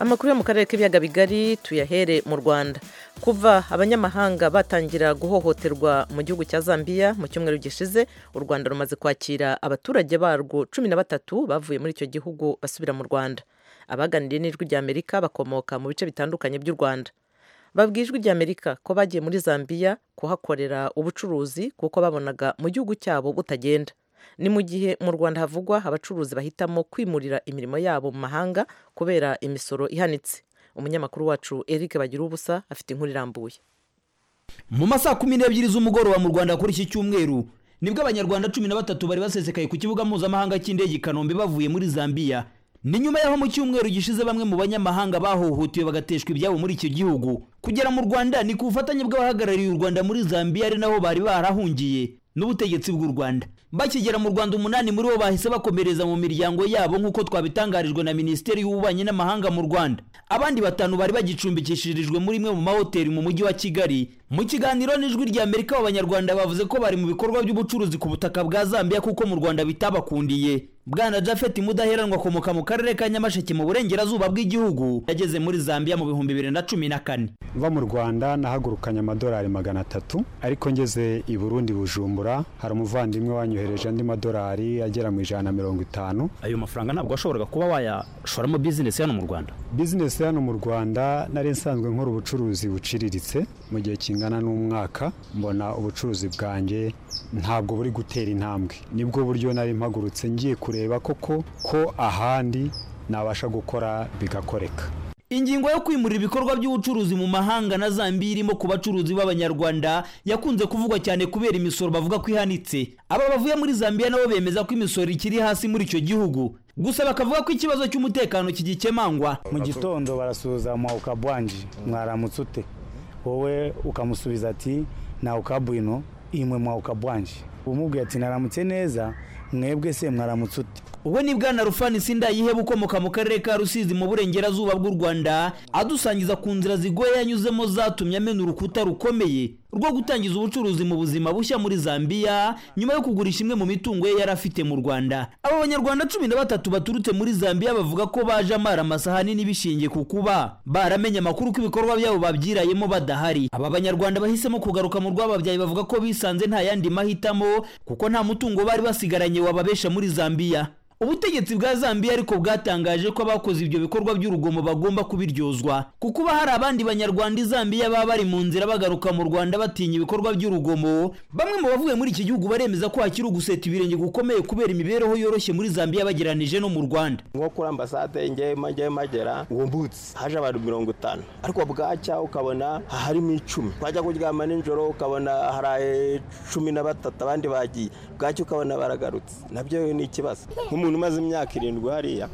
amakuru yo mu karere k'ibiyaga bigari tuyahere mu rwanda kuva abanyamahanga batangira guhohoterwa mu gihugu cya zambia mu cyumweru gishize u rwanda rumaze kwakira abaturage barwo cumi na batatu bavuye muri icyo gihugu basubira mu rwanda abaganiriye n'ijwi ry'amerika bakomoka mu bice bitandukanye by'u rwanda babwiye ijwi ry'amerika ko bagiye muri zambia kuhakorera ubucuruzi kuko babonaga mu gihugu cyabo butagenda ni mu gihe mu rwanda havugwa abacuruzi bahitamo kwimurira imirimo yabo mu mahanga kubera imisoro ihanitse umunyamakuru wacu eric bagira ubusa afite inkuru irambuye mu masaha kumi n'ebyiri z'umugoroba mu rwanda kuri iki cyumweru nibwo abanyarwanda cumi na batatu bari basesekaye ku kibuga mpuzamahanga cy'indege i kanombe bavuye muri zambia ni nyuma y'aho mu cyumweru gishize bamwe mu banyamahanga bahohotewe bagateshwa ibyabo muri icyo gihugu kugera mu rwanda ni ku bufatanye bw'abahagarariye u rwanda muri zambia ari naho bari barahungiye n'ubutegetsi bw'u rwanda bakigera mu rwanda umunani muri bo bahise bakomereza mu miryango yabo nk'uko twabitangarijwe na minisiteri y'ububanyi n'amahanga mu rwanda abandi batanu bari bagicumbikishirijwe muri imwe mu mahoteli mu mujyi wa kigali mu kiganiro n'ijwi ry'amerika abanyarwanda bavuze ko bari mu bikorwa by'ubucuruzi ku butaka bwa zambia kuko mu rwanda bitabakundiye bwana jafeti mudaheranwa akomoka mu karere ka nyamasheke mu burengerazuba bw'igihugu yageze muri zambia mu bihumbi bibiri na cumi na kane mva mu rwanda nahagurukanye amadolari magana atatu ariko ngeze i burundi bujumbura hari umuvandimwe wanyohereje andi madolari agera mu ijana na mirongo itanu ayo mafaranga ntabwo washoboraga kuba wayashoramo bizinesi hano mu rwanda bizinesi hano mu rwanda nari nsanzwe nkora ubucuruzi buciriritse mu gihe kingana n'umwaka mbona ubucuruzi bwanjye ntabwo buri gutera intambwe nibwo buryo nari mpagurutse ngiye kure kureba koko ko ahandi nabasha gukora bigakoreka ingingo yo kwimurira ibikorwa by'ubucuruzi mu mahanga na zambia irimo ku bacuruzi b'abanyarwanda yakunze kuvugwa cyane kubera imisoro bavuga ko ihanitse aba bavuye muri zambia nabo bemeza ko imisoro ikiri hasi muri icyo gihugu gusa bakavuga ko ikibazo cy'umutekano kigikemangwa mu gitondo barasuzama ukabwanji mwaramutse ute wowe ukamusubiza ati ntawe ukabwino imwe mwawukabwanji umubwiye ati naramutse neza mwebwe se mwaramutse ute ubu ni bwana rufani sindayiheba ukomoka mu karere ka rusizi mu burengerazuba bw'u rwanda adusangiza ku nzira zigoye yanyuzemo zatumye amena urukuta rukomeye rwo gutangiza ubucuruzi mu buzima bushya muri zambia nyuma yo kugurisha imwe mu mitungo ye yari afite mu rwanda aba banyarwanda cumi na batatu baturutse muri zambia bavuga ko baje amara amasahani n'ibishingiye ku kuba baramenye amakuru ko ibikorwa byabo babyirayemo badahari aba banyarwanda bahisemo kugaruka mu rwababyaye bavuga ko bisanze nta yandi mahitamo kuko nta mutungo bari basigaranye wababesha muri zambia ubutegetsi bwa zambia ariko bwatangaje ko abakoze ibyo bikorwa by'urugomo bagomba kubiryozwa kuko uba hari abandi banyarwanda i zambia baba bari mu nzira bagaruka mu rwanda batinya ibikorwa by'urugomo bamwe mu bavuye muri iki gihugu baremeza ko hakiri uguseta ibirenge gukomeye kubera imibereho yoroshye muri zambia bageranije no mu rwanda nko kuri ambasade ngewe majyayo magera wumbutse haje abantu mirongo itanu ariko bwacya ukabona harimo icumi bajya kuryama nijoro ukabona hari cumi na batatu abandi bagiye bwacya ukabona baragarutse nabyo ni ikibazo umuntu umaze imyaka irindwi hariya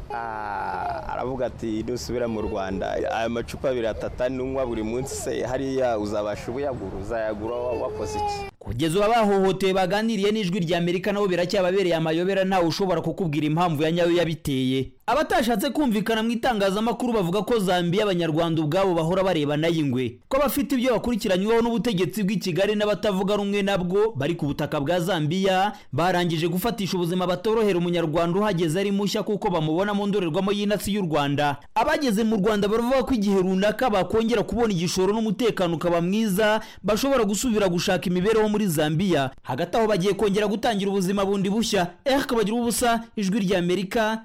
aravuga ati nusubira mu rwanda aya macupa abiri atata nunywa buri munsi se hariya uzabasha ubuyagura uzayagura wakoze iki kugeza ubu abahohoteye baganiriye n'ijwi ry'amerika nabo biracyababereye amayobera ntawe ushobora kukubwira impamvu ya nyayo yabiteye abatashatse kumvikana mu itangazamakuru bavuga ko zambia abanyarwanda ubwabo bahora barebana y'ingwe ko abafite ibyo bakurikiranyweho n'ubutegetsi bw'i kigali n'abatavuga rumwe nabwo bari ku butaka bwa zambia barangije gufatisha ubuzima batorohera umunyarwanda uhageze ari mushya kuko bamubona mu ndorerwamo y'inasi y'u rwanda abageze mu rwanda baravuga ko igihe runaka bakongera kubona igishoro n'umutekano ukaba mwiza bashobora gusubira gushaka imibereho muri zambia hagati aho bagiye kongera gutangira ubuzima bundi bushya eh kabagira ubusa ijwi ry'amerika